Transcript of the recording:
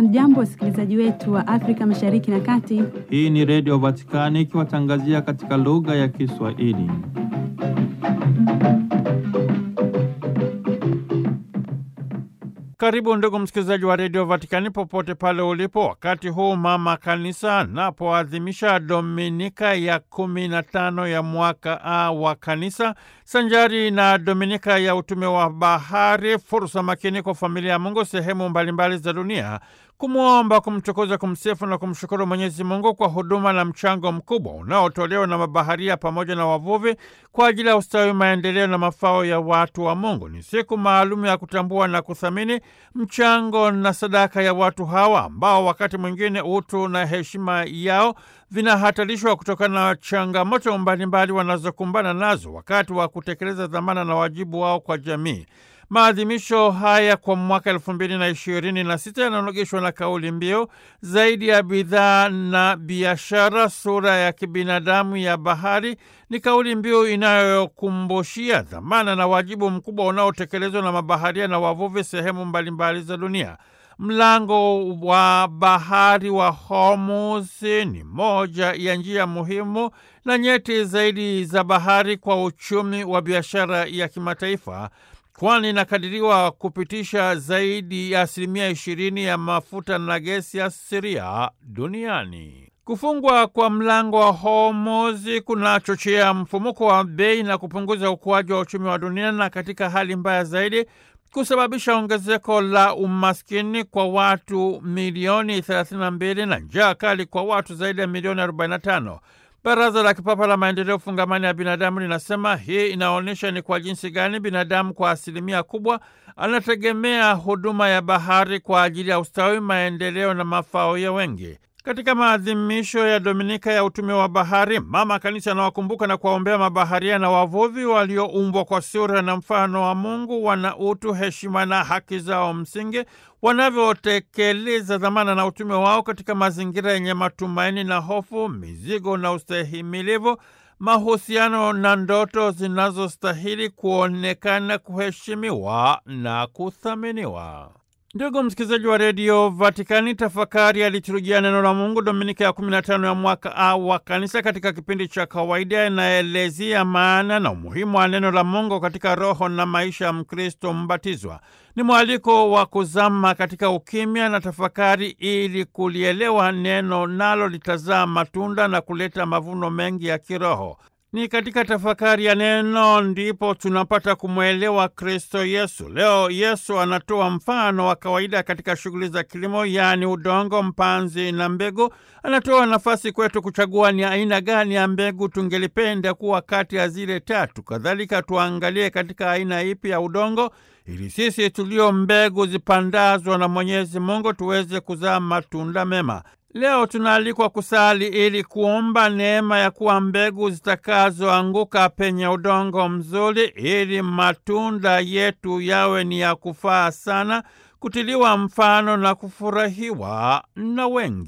Hamjambo, wasikilizaji wetu wa Afrika Mashariki na Kati. Hii ni Redio Vatikani ikiwatangazia katika lugha ya Kiswahili. Karibu ndugu msikilizaji wa Redio Vatikani popote pale ulipo, wakati huu mama kanisa anapoadhimisha Dominika ya kumi na tano ya mwaka A wa kanisa sanjari na Dominika ya utume wa bahari, fursa makini kwa familia ya Mungu sehemu mbalimbali za dunia kumwomba, kumtukuza, kumsifu na kumshukuru Mwenyezi Mungu kwa huduma na mchango mkubwa unaotolewa na mabaharia pamoja na wavuvi kwa ajili ya ustawi, maendeleo na mafao ya watu wa Mungu. Ni siku maalum ya kutambua na kuthamini mchango na sadaka ya watu hawa ambao wakati mwingine utu na heshima yao vinahatarishwa kutokana na changamoto mbalimbali wanazokumbana nazo wakati wa kutekeleza dhamana na wajibu wao kwa jamii. Maadhimisho haya kwa mwaka elfu mbili na ishirini na sita yananogeshwa na kauli mbiu zaidi ya bidhaa na biashara, sura ya kibinadamu ya bahari. Ni kauli mbiu inayokumbushia dhamana na wajibu mkubwa unaotekelezwa na mabaharia na wavuvi sehemu mbalimbali za dunia. Mlango wa bahari wa Hormuz ni moja ya njia muhimu na nyeti zaidi za bahari kwa uchumi wa biashara ya kimataifa kwani inakadiriwa kupitisha zaidi ya asilimia ishirini ya mafuta na gesi asilia duniani. Kufungwa kwa mlango wa Hormuz kunachochea mfumuko wa bei na kupunguza ukuaji wa uchumi wa dunia, na katika hali mbaya zaidi kusababisha ongezeko la umaskini kwa watu milioni 32 na njaa kali kwa watu zaidi ya milioni 45. Baraza la Kipapa la Maendeleo Fungamani ya Binadamu linasema hii inaonyesha ni kwa jinsi gani binadamu kwa asilimia kubwa anategemea huduma ya bahari kwa ajili ya ustawi, maendeleo na mafao ya wengi. Katika maadhimisho ya Dominika ya utume wa bahari, Mama Kanisa anawakumbuka na kuwaombea mabaharia na wavuvi walioumbwa kwa sura na mfano wa Mungu, wana utu, heshima na haki zao msingi, wanavyotekeleza dhamana na utume wao katika mazingira yenye matumaini na hofu, mizigo na ustahimilivu, mahusiano na ndoto zinazostahili kuonekana, kuheshimiwa na kuthaminiwa. Ndugu msikilizaji wa redio Vatikani, tafakari ya liturujia neno la Mungu Dominika ya 15 ya mwaka A wa kanisa katika kipindi cha kawaida inaelezea maana na umuhimu wa neno la Mungu katika roho na maisha ya Mkristo mbatizwa. Ni mwaliko wa kuzama katika ukimya na tafakari ili kulielewa neno, nalo litazaa matunda na kuleta mavuno mengi ya kiroho. Ni katika tafakari ya neno ndipo tunapata kumwelewa Kristo Yesu. Leo Yesu anatoa mfano wa kawaida katika shughuli za kilimo, yaani udongo, mpanzi na mbegu. Anatoa nafasi kwetu kuchagua ni aina gani ya mbegu tungelipenda kuwa kati ya zile tatu. Kadhalika tuangalie katika aina ipi ya udongo ili sisi tulio mbegu zipandazwa na Mwenyezi Mungu tuweze kuzaa matunda mema. Leo tunaalikwa kusali ili kuomba neema ya kuwa mbegu zitakazoanguka penye udongo mzuri, ili matunda yetu yawe ni ya kufaa sana, kutiliwa mfano na kufurahiwa na wengi.